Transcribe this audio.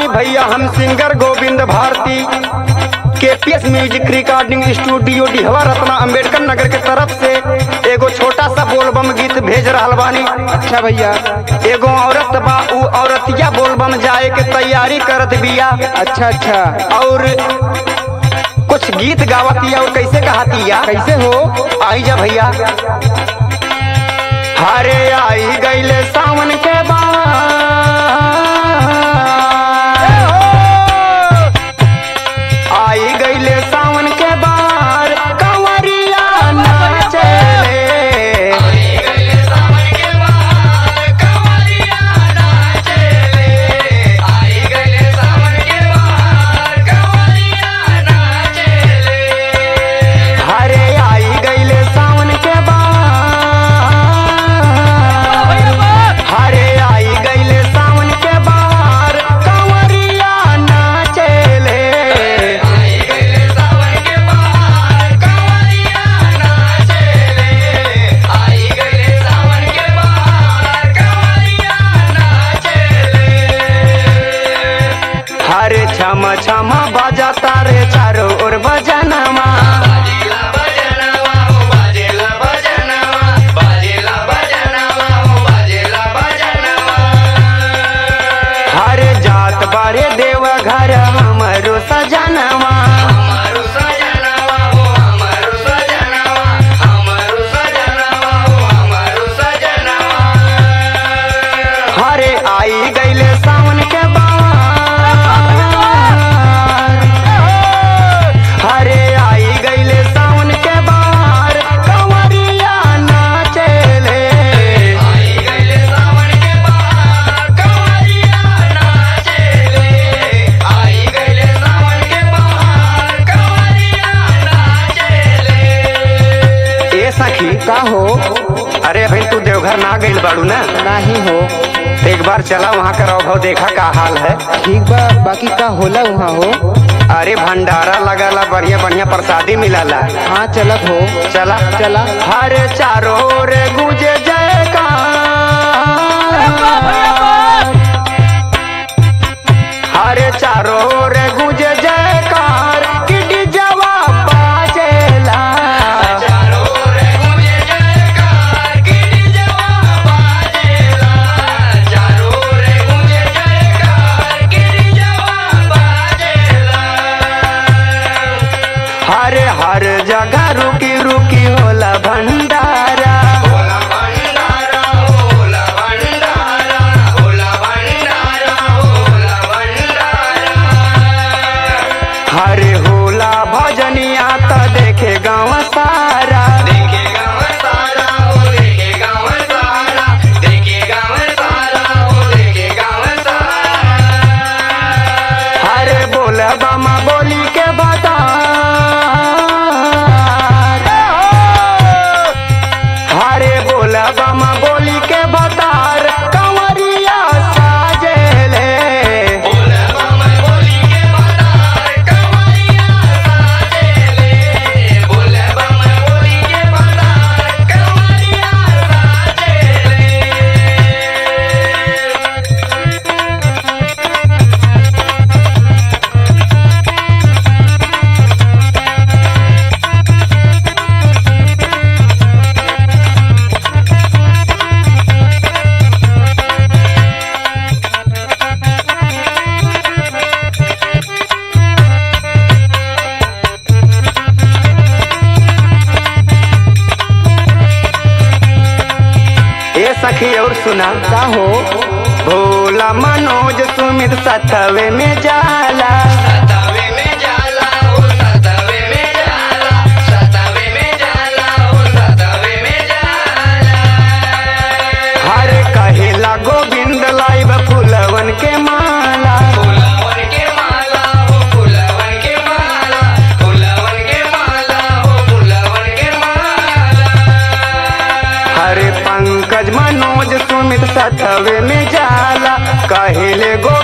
भैया हम singer Govind Bharati KPS music recording studio Dihwa रत्ना अंबेडकर नगर के तरफ से एगो छोटा सा बोलबम गीत भेज रहल बानी अच्छा भैया एगो औरत बा उ औरतिया बोलबम जाए के तैयारी करत बिया अच्छा अच्छा और कुछ गीत गावतिया और कैसे कहतिया कैसे हो आई जा भैया हरे आई गईले सावन के बाद आई गईले सावन के बार कंवरिया नाचेले हरे आई गईले सावन के बाद हरे आई गईले सावन के बाहर कंवरिया नाचेले हरे छम छम बजा तारे चारों ओर बजनमा हरे जात बारे देव घर हमरो सजनवा हरे आई गईले सावन के बाहर हरे आई गईले सावन के बाहर कंवरिया नाचेले ए सखी का हो अरे भाई तू देवघर ना गइल बाड़ू ना नहीं हो तो एक बार चला वहाँ का रौभव देखा का हाल है ठीक बा बाकी का होला वहाँ हो अरे भंडारा लगला बढ़िया बढ़िया प्रसादी मिलला हाँ चलत हो चला चला हर चारों ओर गूंजे जयकार हर चारों ओर गूंजे जयकार कि डिजवा बाजेला हर हर जगह रुकी रुकी होला भंडारा हरे होला भजनिया त देखे गाँव सारा हरे बोल बामा बोली के बता हरे बोल बामा बोली के बतार कंवरिया साजेले ए सखी और सुना का हो भोला मनोज सुमित सतवे में जाला हर कहेला गोविंद लाइब फुलवन के माला हरे पंकज मनोज सुमित सतवे में जाला कहेले गो